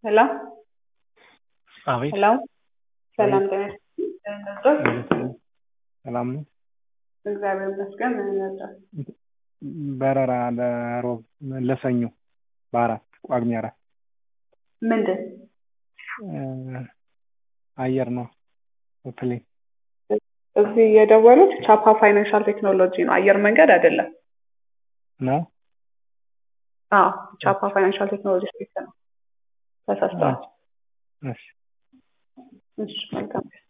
ሄሎ አቤት ሄሎ ሰላም ጤና ይስጥልኝ ነበር ሰላም ነው። እግዚአብሔር ይመስገን ምን ነበር በረራ ለሮብ ለሰኞ በአራት ጳጉሜ አራት ምንድን አየር ነው ፕሌን እዚህ የደወሉት ቻፓ ፋይናንሻል ቴክኖሎጂ ነው አየር መንገድ አይደለም ነው። አዎ ቻፓ ፋይናንሻል ቴክኖሎጂ ስፔስ ነው ተሳስተዋል እሺ እሺ መልካም